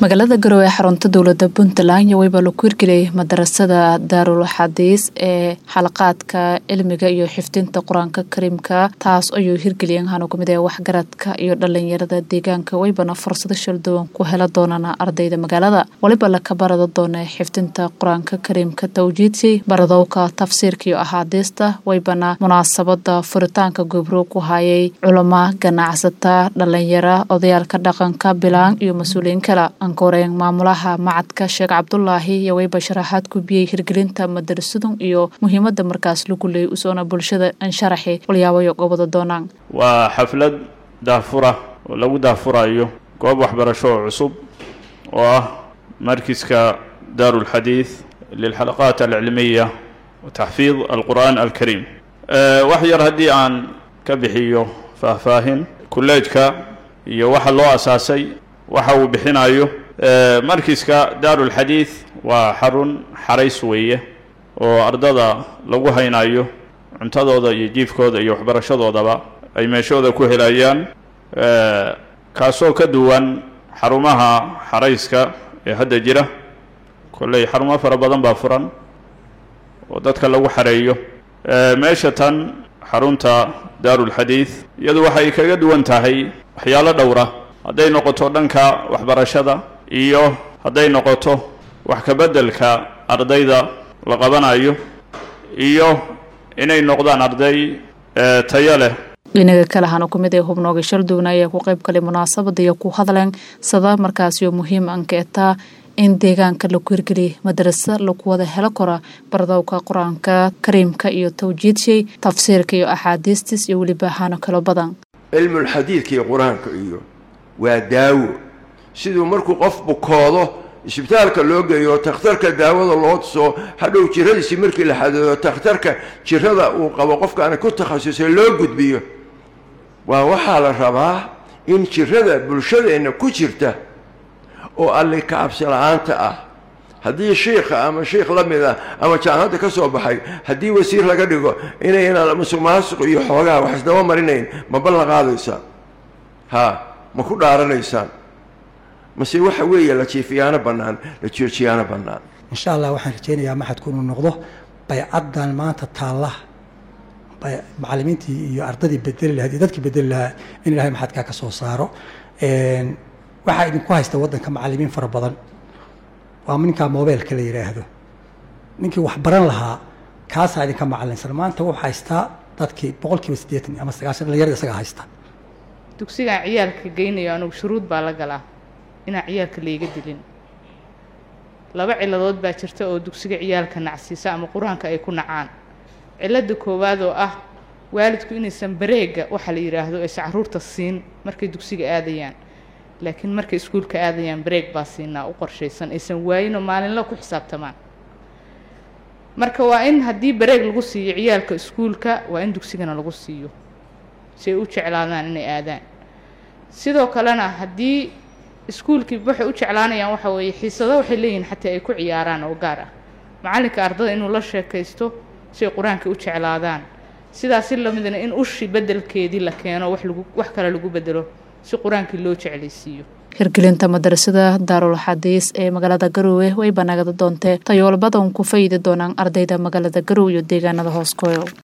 magaalada garowe ee xarunta dowlada puntland iyo weyba lagu hirgeliyay madarasada daarul xadiis ee xalaqaadka cilmiga iyo xifdinta qur-aanka kariimka taas ayuu hirgeliyeen hanu kamid ee waxgaradka iyo dhalinyarada deegaanka weybana fursado shalduwan ku hela doonana ardayda magaalada waliba laka barada doona xifdinta qur-aanka kariimka tawjiidsi baradowka tafsiirka iyo axaadiista weybana munaasabada furitaanka gobro ku hayay culama ganacsata dhalinyara odayaalka dhaqanka bilaan iyo mas-uuliyiin kale ankoreen maamulaha macadka sheekh cabdulaahi iyo weyba sharaxaad gubiyey hirgelinta madarasadu iyo muhiimada markaas lagu leeyay usoona bulshada ansharaxi walyaabayo gobada doonaan waa xaflad daahfura oo lagu daahfurayo goob waxbarasho oo cusub oo ah markiska daaru lxadiid lilxalaqaat alcilmiya wa taxfiid alqur'aan alkariim wax yar haddii aan ka bixiyo faahfaahin kulleejka iyo waxa loo asaasay waxa uu bixinayo markiska daaru lxadiid waa xarun xarays weeye oo ardada lagu haynayo cuntadooda iyo jiifkooda iyo waxbarashadoodaba ay meeshooda ku helayaan kaasoo ka duwan xarumaha xarayska ee hadda jira kolley xarumo fara badan baa furan oo dadka lagu xareeyo meesha tan xarunta daarulxadiid iyadu waxay kaga duwan tahay waxyaalo dhowra hadday noqoto dhanka waxbarashada iyo hadday noqoto wax ka beddelka ardayda la qabanayo iyo inay noqdaan arday tayo leh dhinaga kale hana ku mid ee hubnooga shalduwna ayaa ku qayb galay munaasabada iyo ku hadleen sada markaasiyo muhiim anka etaa in deegaanka lagu hirgeliyay madarasa lagu wada helo kora baradowka qur-aanka kariimka iyo tawjiidshay tafsiirka iyo axaadiistis iyo weliba hano kalo badan cilmulxadiidka iyo qur-aanka iyo waa daawo siduu markuu qof bukoodo isbitaalka loo geeyo takhtarka daawada loo tuso hadhow jiradiisii markii la xadeeyo takhtarka jirada uu qabo qofkaana ku takhasusay loo gudbiyo waa waxaa la rabaa in jirada bulshadeenna ku jirta oo alli kacabsi la-aanta ah haddii shiikha ama shiikh la mid ah ama jaamacadda ka soo baxay haddii wasiir laga dhigo inaynaan musuq maasuq iyo xoogaha wax isdaba marinayn ma ballan qaadaysaan ha ma ku dhaaranaysaan mase waxa weeye la jiifiyaano bannaan la joojiyaano bannaan insha allah waxaan rajaynayaa maxadku inuu noqdo baycaddan maanta taalla macallimiintii iyo ardadii bedeli lahayd iyo dadkii bedeli lahaa in ilahay maxadkaa ka soo saaro waxaa idinku haysta waddanka macallimiin fara badan waa ninkaa mobeelka la yidhaahdo ninkii wax baran lahaa kaasaa idinka macallinsan maanta wuxuu haystaa dadkii boqol kiiba siddeetan ama sagaashan dhalinyarada isagaa haysta dugsigaan ciyaalka geynayo anugu shuruud baa la galaa inaan ciyaalka layga dilin laba ciladood baa jirta oo dugsiga ciyaalka nacsiisa ama qur-aanka ay ku nacaan cilada koowaad oo ah waalidku inaysan bareega waxaa la yidhaahdo aysa caruurta siin markay dugsiga aadayaan laakiin markay iskuulka aadayaan bareeg baa siinaa u qorshaysan aysan waayinoo maalinla ku xisaabtamaan marka waa in haddii bareeg lagu siiyo ciyaalka iskuulka waa in dugsigana lagu siiyo si ay u jeclaadaan inay aadaan sidoo kalena haddii iskuulkii waxay u jeclaanayaan waxa weeye xiisado waxay leeyihiin xataa ay ku ciyaaraan oo gaar ah macallinka ardada inuu la sheekaysto si ay qur-aanka u jeclaadaan sidaas si lamidna in ushi beddelkeedii la keeno wax lagu wax kale lagu bedelo si qur-aankii loo jeclaysiiyo hirgelinta madarasada daarul xadiis ee magaalada garowe way banagada doontee tayool badan ku fayidi doonaan ardayda magaalada garowe iyo deegaanada hooskoyo